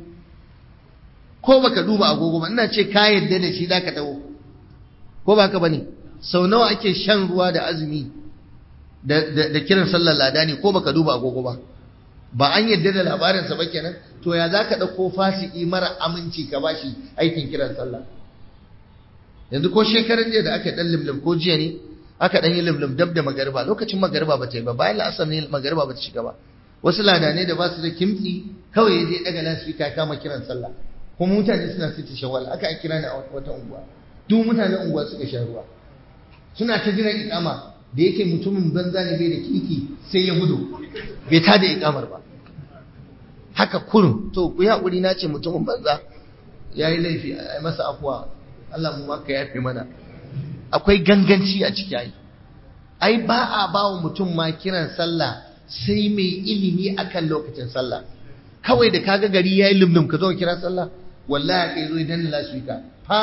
ko baka duba agogo ba ina ce ka yadda da shi zaka tawo ko baka bane sau nawa ake shan ruwa da azumi da da kiran sallar lada ne ko baka duba agogo ba ba an yadda da labarinsa ba kenan to ya zaka dauko fasiki mara aminci ka bashi aikin kiran sallah yanzu ko shekaran jiya da aka dan limlim ko jiya ne aka dan yi limlim dab da magariba lokacin magariba ba ta yi ba bayan la'asar ne magariba ba ta shiga ba wasu ladane da ba su da kimtsi kawai ya je daga lasfika kama kiran sallah kuma mutane suna sita shawal aka kira ni a wata unguwa duk mutanen unguwa suka sha ruwa suna ta jiran ikama da yake mutumin banza ne bai da kiki sai ya gudu bai ta da ikamar ba haka kurum to ku yi haƙuri na ce mutumin banza ya yi laifi a masa afuwa Allah mu maka yafe mana akwai ganganci a ciki ai ai ba a ba wa mutum ma kiran sallah sai mai ilimi akan lokacin sallah kawai da kaga gari yayi lumlum ka zo kira sallah wallahi kai zo idan lasfika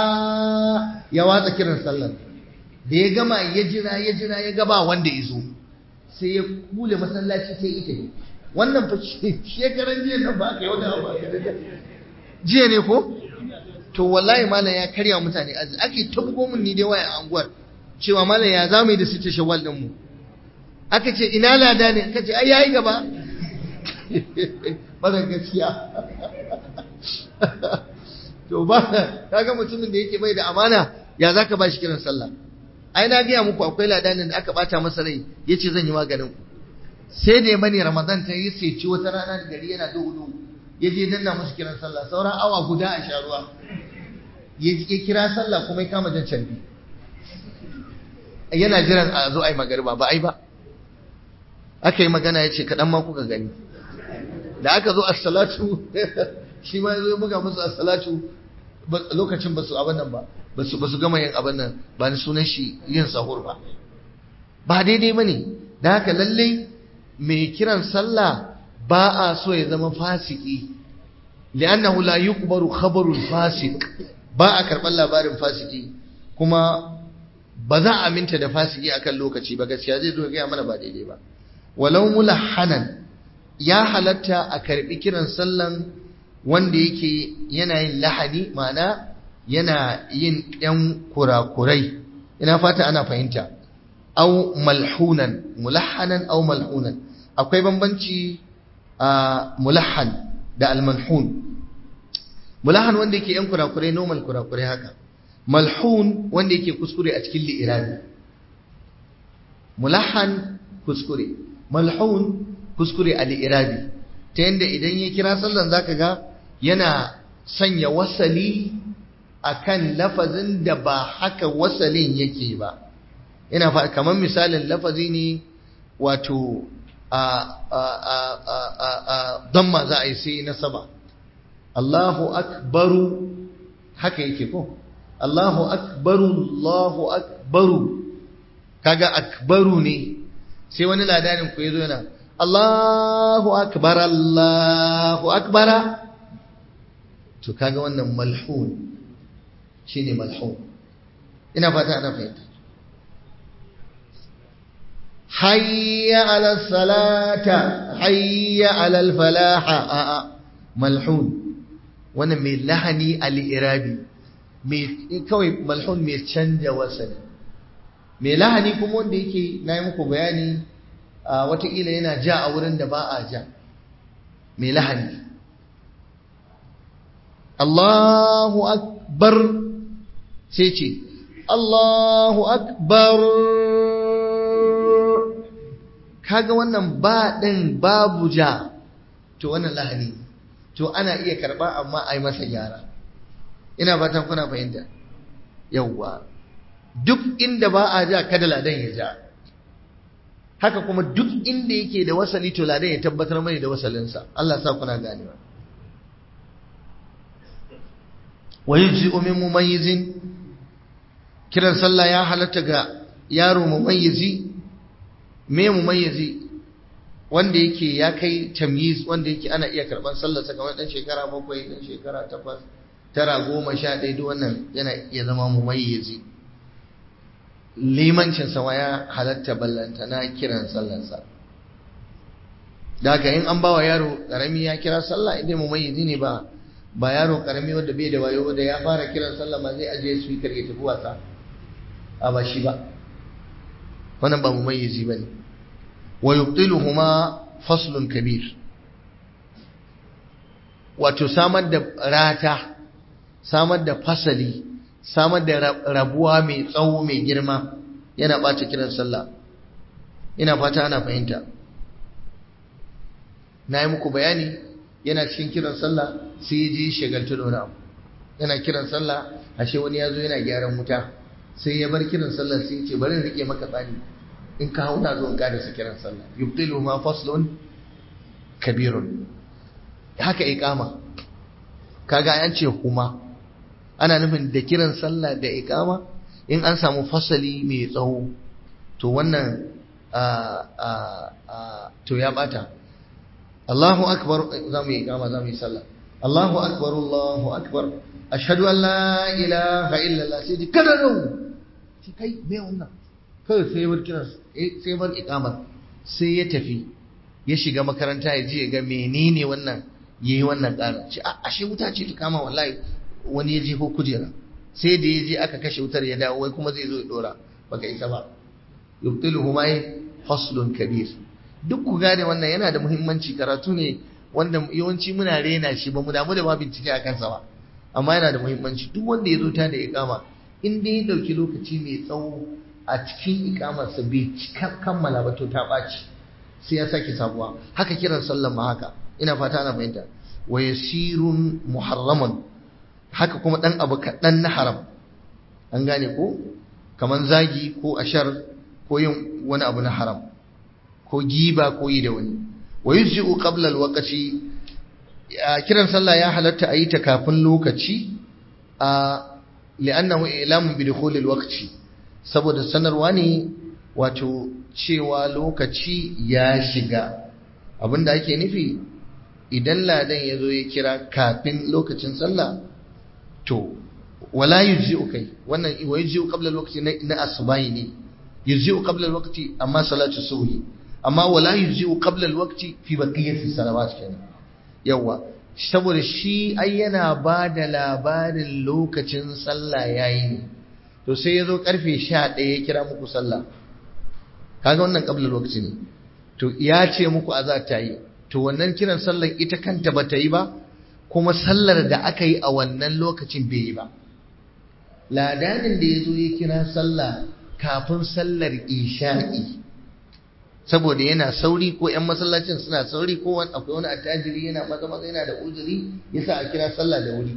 fa ya watsa kiran sallah da ya gama ya jira ya jira ya gaba wanda ya zo sai ya kule masallaci sai ita ne wannan fa shekaran jiya nan ba ka yau da ba jiya ne ko to wallahi malam ya karya mutane azu ake tabbo mun ni dai waya a anguwar cewa malam ya zamu yi da sita shawwal din mu aka ce ina lada ne aka ce ai yayi gaba bada gaskiya to ba kaga mutumin da yake bai da amana ya zaka ba shi kiran sallah ai na gaya muku akwai ladanin da aka bata masa rai yace zan yi maganin ku sai da mani ramadan ta yi sai ci wata rana da gari yana duhu duhu ya je danna musu kiran sallah sauran awa guda a sha ruwa ya kira sallah kuma ya kama jan canbi yana jiran a zo a yi magariba ba ai ba aka yi magana ya ce kaɗan ma kuka gani da aka zo assalatu shi ma ya zo ya buga musu assalatu lokacin ba su abin nan ba ba su gama yin abin nan ba ni sunan shi yin sahur ba ba daidai ba ne da haka lallai mai kiran sallah ba a so ya zama fasiki li'annahu la yuqbaru khabarul fasik ba a karɓar labarin fasiki kuma ba za a aminta da fasiki akan lokaci ba gaskiya zai zo gaya mana ba daidai ba walau mulahhanan ya halatta a karbi kiran sallan wanda yake yana yin lahani ma'ana yana yin ɗan kurakurai ina fata ana fahimta au malhunan mulahhanan au malhunan akwai bambanci a mulahhan da almanhun mulahhan wanda yake yan kurakurai normal kurakurai haka malhun wanda yake kuskure a cikin li'irabi mulahhan kuskure malhun kuskure a li'irabi ta yanda idan ya kira sallan zaka ga yana sanya wasali akan lafazin da ba haka wasalin yake ba ina fa kamar misalin lafazi ne wato a a a a a a damma za a yi sai nasaba Allahu akbaru haka yake ko Allahu akbaru Allahu akbaru kaga akbaru ne sai wani ladanin ku yazo yana Allahu akbar Allahu akbara to kaga wannan malhun shine malhun ina fata ana fahimta hayya ala salata hayya ala falaha a a malhun wannan mai lahani al-irabi mai kawai malhun mai canja wasali mai lahani kuma wanda yake na yi muku bayani a watakila yana ja a wurin da ba a ja mai lahani Allahu akbar sai ce Allahu akbar kaga wannan ba ɗin babu ja to wannan lahani to ana iya karɓa amma a yi masa gyara ina fatan kuna fahimta yawwa duk inda ba a ja kada ladan ya ja haka kuma duk inda yake da wasali to ladan ya tabbatar mai da wasalinsa Allah sa kuna ganewa wa yujzi'u min mumayyizin kiran sallah ya halatta ga yaro mumayyizi me mumayyizi wanda yake ya kai tamyiz wanda yake ana iya karban sallar sa kamar dan shekara bakwai dan shekara takwas tara goma sha ɗaya duk wannan yana iya zama mumayyizi limancin sa ya halatta ballanta na kiran sallarsa da haka in an bawa yaro karami ya kira sallah idan mumayyizi ne ba ba yaro karami wanda bai da wayo da ya fara kiran sallah ma zai ajiye speaker ya tafi wasa a ba shi ba wannan ba mumayyizi bane wa yubtiluhuma faslun kabir wato samar da rata samar da fasali samar da rabuwa mai tsawo mai girma yana ɓace kiran sallah ina fata ana fahimta na yi muku bayani yana cikin kiran sallah sai ya ji shagaltu da wani abu yana kiran sallah ashe wani ya zo yana gyaran wuta sai ya bar kiran sallah sai ya ce bari rike maka tsani in ka hau na zo in kada su kiran sallah yubtilu ma faslun kabirun haka iqama kaga an ce huma ana nufin da kiran sallah da iqama in an samu fasali mai tsawo to wannan to ya bata Allahu akbar za mu yi iqama za mu yi sallah Allahu akbar Allahu akbar ashhadu an la ilaha illallah sai ji kada rau shi kai me wannan kawai sai bar kiran sai bar iqamar sai ya tafi ya shiga makaranta ya je ya ga menene wannan yayi wannan ƙara ce a ashe wuta ce ta kama wallahi wani ya je ko kujera sai da ya je aka kashe wutar ya dawo wai kuma zai zo ya dora baka isa ba yubtiluhu ma faslun kabir duk ku gane wannan yana da muhimmanci karatu ne wanda yawanci muna rena shi ba mu damu da ma bincike a kansa ba amma yana da muhimmanci duk wanda ya zo ta da iqama in dai ya dauki lokaci mai tsawo a cikin ikamarsa bai kammala ba to ta ɓaci sai ya sake sabuwa haka kiran sallan ma haka ina fata ana fahimta wa yasirun muharraman haka kuma dan abu kaɗan na haram an gane ko kaman zagi ko ashar ko yin wani abu na haram ko giba ko yi da wani wa yujzi'u qabla alwaqti kiran sallah ya halatta a yi ta kafin lokaci a li'annahu ilamun bi dukhul alwaqti saboda sanarwa ne wato cewa lokaci ya shiga abinda ake nufi idan ladan ya zo ya kira kafin lokacin sallah to wala yujzi'u kai wannan wa yujzi'u qabla al-waqti na asbahi ne yujzi'u qabla al-waqti amma salatu subhi amma wala yujzi'u qabla al-waqti fi baqiyati salawat kenan yawa saboda shi ai yana ba da labarin lokacin sallah yayi ne to sai yazo karfe 11 ya kira muku sallah kaga wannan qabla al-waqti ne to ya ce muku azza ta yi to wannan kiran sallar ita kanta bata yi ba kuma sallar da aka yi a wannan lokacin bai yi ba ladanin da ya zo ya kira sallah kafin sallar isha'i saboda yana sauri ko 'yan masallacin suna sauri ko akwai wani attajiri yana maza maza yana da uzuri yasa a kira sallah da wuri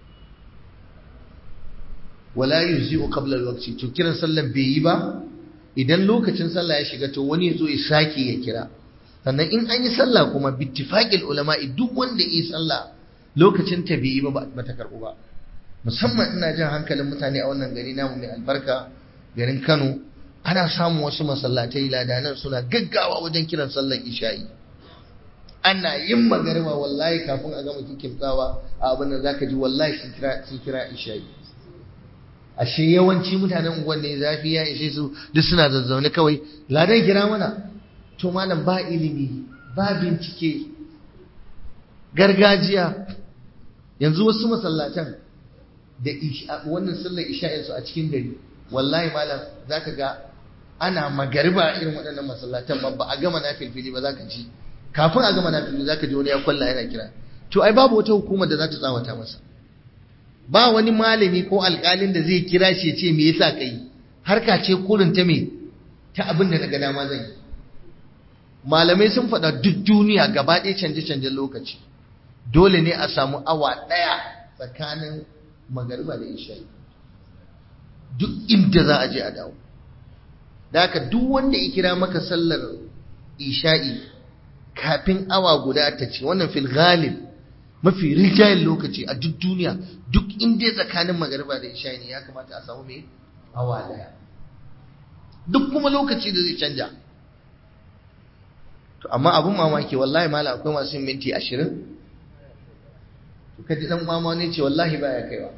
wala yuzi'u qabla al-waqti to kiran sallan bai yi ba idan lokacin sallah ya shiga to wani ya zo ya sake ya kira sannan in an yi sallah kuma bittifaqil ulama'i duk wanda yi sallah lokacin ta bai yi ba ba ta karbu ba musamman ina jin hankalin mutane a wannan gari namu mai albarka garin Kano ana samun wasu masallatai ladanan suna gaggawa wajen kiran sallar isha'i ana yin magariba wallahi kafin a gama kimtsawa a abin da zaka ji wallahi sun kira sun kira isha'i ashe yawanci mutanen unguwan ne zafi ya ishe su duk suna zazzaune kawai ladan kira mana to malam ba ilimi ba bincike gargajiya yanzu wasu masallatan da wannan sallar isha'insu a cikin gari wallahi malam zaka ga ana magariba irin waɗannan masallatan ba a gama na filfili ba zaka ji kafin a gama na filfili zaka ji wani ya kwalla yana kira to ai babu wata hukumar da za ta tsawata masa ba wani malami ko alƙalin da zai kira shi ya ce me yasa kai harka ce kurin ta me ta abin da daga dama zai yi malamai sun faɗa duk duniya gaba ɗaya canje-canjen lokaci dole ne a samu awa ɗaya tsakanin magariba da isha'i duk inda za a je a dawo da haka duk wanda ya kira maka sallar isha'i kafin awa guda ta ce wannan fil ghalib mafi rijayen lokaci a duk duniya duk inda tsakanin magariba da isha'i ne ya kamata a samu mai awa ɗaya duk kuma lokaci da zai canja to amma abun mamaki wallahi mala akwai masu yin minti ashirin to kaji dan mama ne ce wallahi baya kaiwa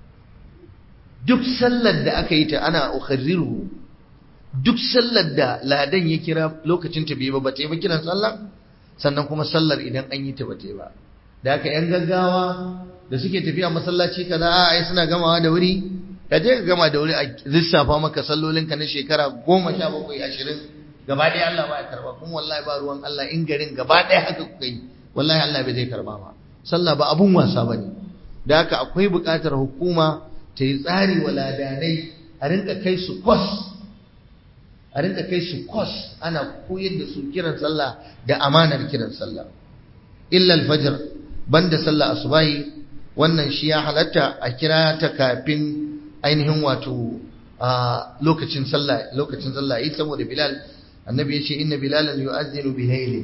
duk sallar da aka yi ta ana ukharriru duk sallar da ladan ya kira lokacin ta bai ba ba ta yi ba kiran sallah sannan kuma sallar idan an yi ta ba ta yi ba da haka yan gaggawa da suke tafiya masallaci kaza a ai suna gamawa da wuri ka je ka gama da wuri a lissafa maka sallolinka na shekara goma sha bakwai ashirin gaba ɗaya Allah ba ya karba kuma wallahi ba ruwan Allah in garin gaba ɗaya haka kuka yi wallahi Allah bai zai karba ba sallah ba abun wasa bane da haka akwai buƙatar hukuma ta yi tsari wa ladanai a rinka kai su kwas a rinka kai su kwas ana koyar da su kiran sallah da amanar kiran sallah illa alfajr banda sallah asubahi wannan shi ya halatta a kira ta kafin ainihin wato a lokacin sallah lokacin sallah yi saboda bilal annabi ya ce inna bilalan yu'azzinu bihaili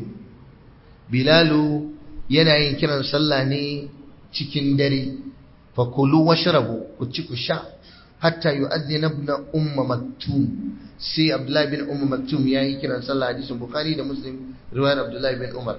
bilalu yana yin kiran sallah ne cikin dare fa kulu washrabu ku ci ku sha hatta yu'azzina ibn umma maktum sai abdullahi bin umma maktum yayi kiran sallah hadisin bukhari da muslim riwayar abdullahi bin umar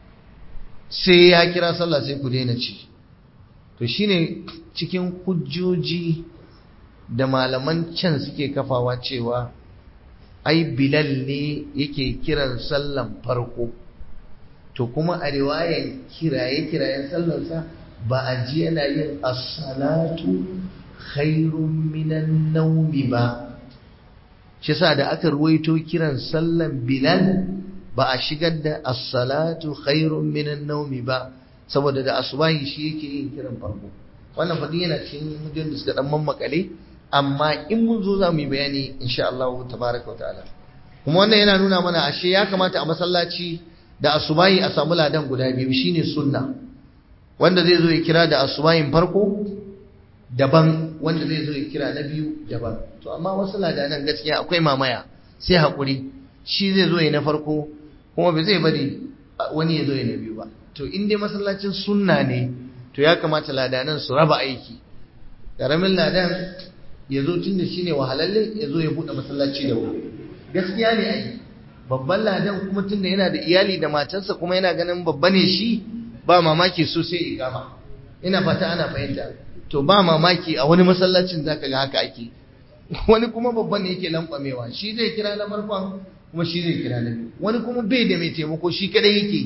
sai ya kira sallah sai ku daina ci to shine cikin hujjoji da malaman can suke kafawa cewa ai bilal ne yake kiran sallan farko to kuma a riwayan kiraye kirayen sallarsa ba a ji yana yin as-salatu khairun minan naumi ba shi sa da aka ruwaito kiran sallan bilal ba a shigar da as-salatu khairun minan naumi ba saboda da asubahi shi yake yin kiran farko wannan fadi yana cikin hujjar da suka dan mammakale amma in mun zo za mu yi bayani insha Allah tabaraka wa ta'ala kuma wannan yana nuna mana ashe ya kamata a masallaci da asubahi a samu ladan guda biyu shine sunna wanda zai zo ya kira da asubahin farko daban wanda zai zo ya kira na biyu daban to amma wasu ladanan gaskiya akwai mamaya sai hakuri shi zai zo ya na farko kuma bai zai bari wani ya zo ya na biyu ba to in dai masallacin sunna ne to ya kamata ladanan su raba aiki karamin ladan ya zo tun da shi ne wahalalle ya zo ya buɗe masallaci da wuri gaskiya ne ai babban ladan kuma tun da yana da iyali da matarsa kuma yana ganin babba ne shi ba mamaki so sai ikama ina fata ana fahimta to ba mamaki a wani masallacin zaka ga haka ake wani kuma babban ne yake lankwamewa shi zai kira na farkon kuma shi zai kira na biyu wani kuma bai da mai taimako shi kadai yake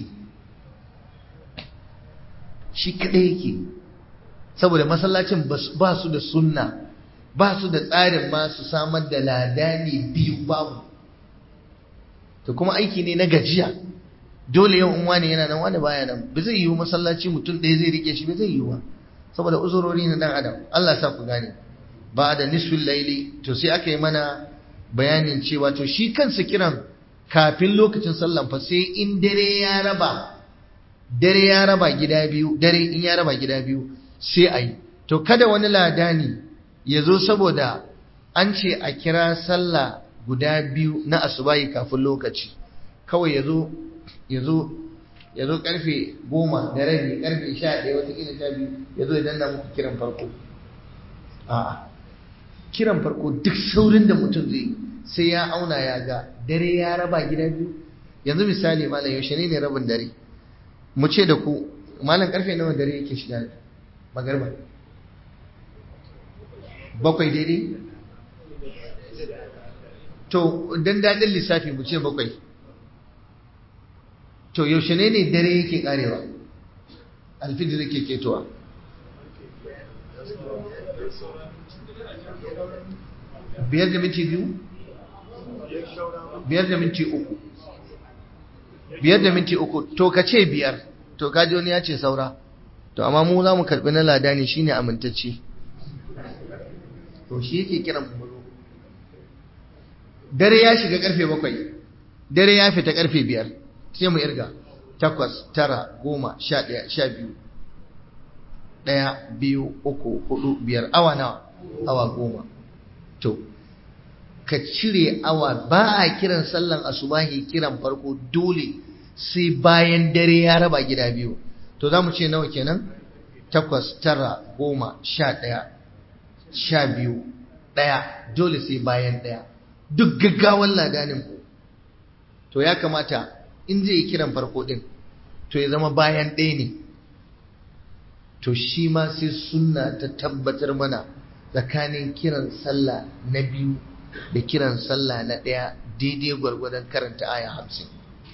shi kadai yake saboda masallacin ba su da sunna ba su da tsarin ma su samar da ladani biyu babu to kuma aiki ne na gajiya dole yau in wani yana nan wani baya nan ba zai yiwu masallaci mutum ɗaya zai rike shi ba zai yiwu ba saboda uzurori na dan adam Allah sa ku gane ba da nisfin laili to sai aka yi mana bayanin cewa to shi kansa kiran kafin lokacin sallan fa sai in dare ya raba dare ya raba gida biyu dare in ya raba gida biyu sai a yi to kada wani ladani ya zo saboda an ce a kira sallah guda biyu na asubahi kafin lokaci kawai ya zo ya zo ya zo karfe goma da rabi karfe sha ɗaya watakila sha biyu ya zo ya danna muku kiran farko a'a kiran farko duk saurin da mutum zai sai ya auna ya ga dare ya raba gida biyu yanzu misali malam yaushe ne ne rabin dare mu ce da ku malam karfe nawa dare yake shiga magarba bakwai daidai to dan daɗin lissafi mu ce bakwai to yaushe ne ne dare yake karewa alfijir yake ketowa biyar da minti biyu biyar da minti uku biyar da minti uku to ka ce biyar to kaji wani ya ce saura to amma mu za mu karɓi na lada ne shine amintacce to shi yake kiran mu dare ya shiga karfe bakwai dare ya fita karfe biyar sai mu irga takwas tara goma sha ɗaya sha biyu ɗaya biyu uku hudu biyar awa nawa awa goma to ka cire awa ba a kiran sallan asubahi kiran farko dole sai bayan dare ya raba gida biyu to za mu ce nawa kenan takwas tara goma sha ɗaya sha biyu ɗaya dole sai bayan ɗaya duk gaggawan ladanin ku to ya kamata in zai yi kiran farko ɗin to ya zama bayan ɗaya ne to shi ma sai sunna ta tabbatar mana tsakanin kiran sallah na biyu da kiran sallah na ɗaya daidai gwargwadon karanta aya hamsin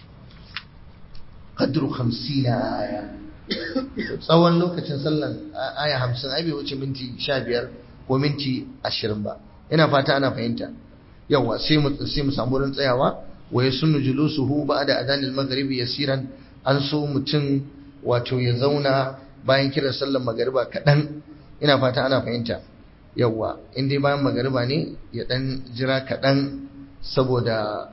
kadru hamsin na aya tsawon lokacin sallan aya hamsin ai bai wuce minti sha biyar ko minti ashirin ba ina fata ana fahimta yawa sai mu sai mu samu wurin tsayawa wa yasunnu julusuhu ba'da adanil maghribi yasiran an so mutum wato ya zauna bayan kiran sallan magariba kaɗan ina fata ana fahimta yawa in dai bayan magariba ne ya dan jira kaɗan saboda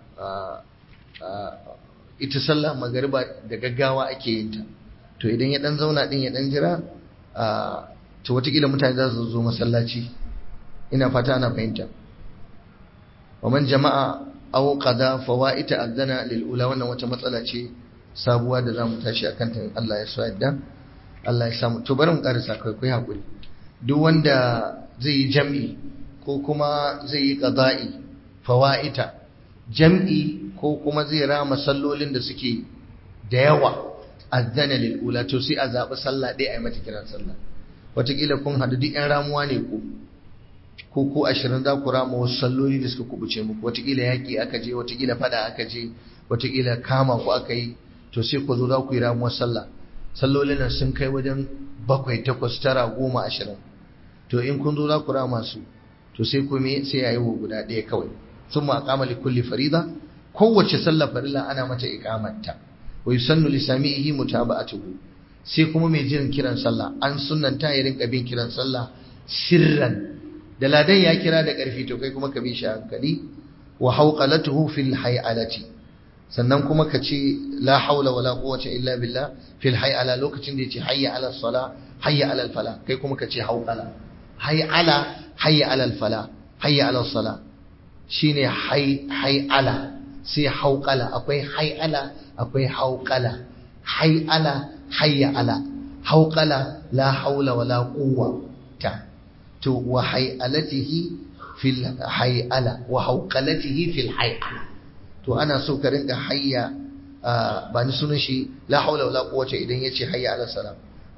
ita sallah magariba da gaggawa ake yin ta to idan ya dan zauna din ya dan jira to watakila mutane za su zo masallaci ina fata ana fahimta waman jama'a aw qada fawaita adana lil ula wannan wata matsala ce sabuwa da zamu tashi akan ta Allah ya so yadda Allah ya samu to bari mu karasa kai kai hakuri duk wanda zai yi jam'i ko kuma zai yi qada'i fawaita jam'i ko kuma zai rama sallolin da suke da yawa adana lil ula to sai a zabi sallah ɗaya a yi mata kiran sallah wataƙila kun haɗu duk 'yan ramuwa ne ku ko ko ashirin za ku rama wasu salloli da suka kubuce muku wataƙila yaƙi aka je wataƙila faɗa aka je wataƙila kama ku aka yi to sai ku zo za ku yi ramuwar sallah sallolin nan sun kai wajen bakwai takwas tara goma ashirin to in kun zo za ku rama su to sai ku me sai yayi wa guda ɗaya kawai sun ma aqama li kulli farida kowace sallah farilla ana mata iqamarta wa yusannu li sami'ihi mutaba'atuhu sai kuma mai jin kiran sallah an sunnanta ya rinka bin kiran sallah sirran da ladan ya kira da ƙarfi to kai kuma ka bi shi hankali wa hauqalatuhu fil hay'alati sannan kuma ka ce la haula wala quwwata illa billah fil hay'ala lokacin da yace hayya ala sala hayya ala fala kai kuma ka ce hauqala hay'ala hayya ala fala hayya ala sala shine hay hay'ala sai hauqala akwai hay'ala akwai hauqala hay'ala hayya ala hauqala la haula wala quwwata to wa hay'alatihi fil hay'ala wa hauqalatihi fil hay'ala to ana so ka rinka hayya ba ni sunan shi la haula wala quwwata idan yace hayya ala salam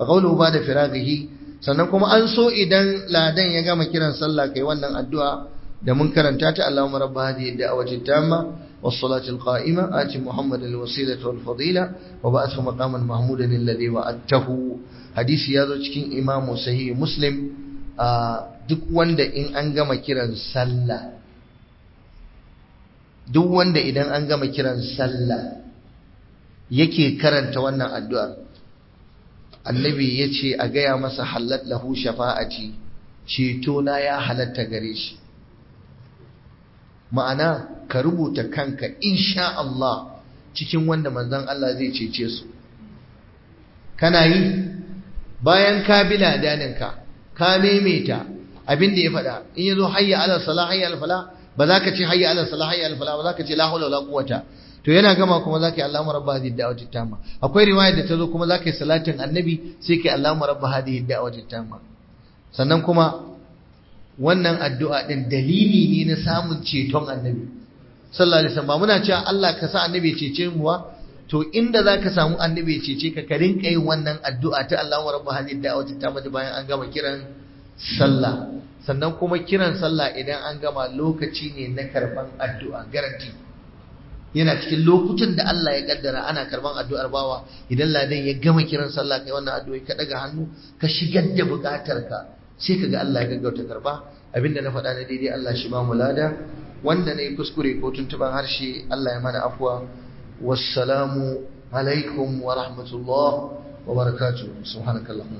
wa qawluhu ba'da firaghihi sannan kuma an so idan ladan ya gama kiran sallah kai wannan addu'a da mun karanta ta Allahumma rabb hadhihi ad-da'wati tamma was-salati al-qa'ima ati Muhammadan al-wasilata wal-fadila wa ba'athu maqaman mahmudan alladhi wa'adtahu hadisi yazo cikin Imam Sahih Muslim duk wanda in an gama kiran sallah duk wanda idan an gama kiran sallah yake karanta wannan addu'ar annabi ya ce a gaya masa halat lahu shafa'ati ceto na ya halatta gare shi ma'ana ka rubuta kanka insha Allah cikin wanda manzon Allah zai cece su kana yi bayan ka bi ladaninka ka maimaita abin da ya faɗa in yazo hayya ala salah hayya ala falah ba za ka ce hayya ala salah hayya ala falah ba za ka ce la hawla wala quwwata to yana gama kuma za ka yi Allahumma rabba hadhihi da'wati tamma akwai riwaya da ta zo kuma za ka yi salatin annabi sai ka yi Allahumma rabba hadhihi da'wati tamma sannan kuma wannan addu'a din dalili ne na samun ceton annabi sallallahu alaihi wasallam ba muna cewa Allah ka sa annabi ya cece mu ba to inda za ka samu annabi ya cece ka ka rinka yin wannan addu'a ta Allahumma rabba hadhihi da'wati tamma bayan an gama kiran sallah sannan kuma kiran sallah idan an gama lokaci ne na karban addu'a garanti yana cikin lokutan da Allah ya kaddara ana karban addu'ar bawa idan ladan ya gama kiran sallah kai wannan addu'o'i ka daga hannu ka shigar da bukatarka sai kaga Allah ya gaggauta karba abinda na faɗa na daidai Allah shi ba mu lada wanda ne kuskure ko tuntuban harshe Allah ya mana afwa wassalamu alaikum wa rahmatullah wa barakatuh subhanakallahumma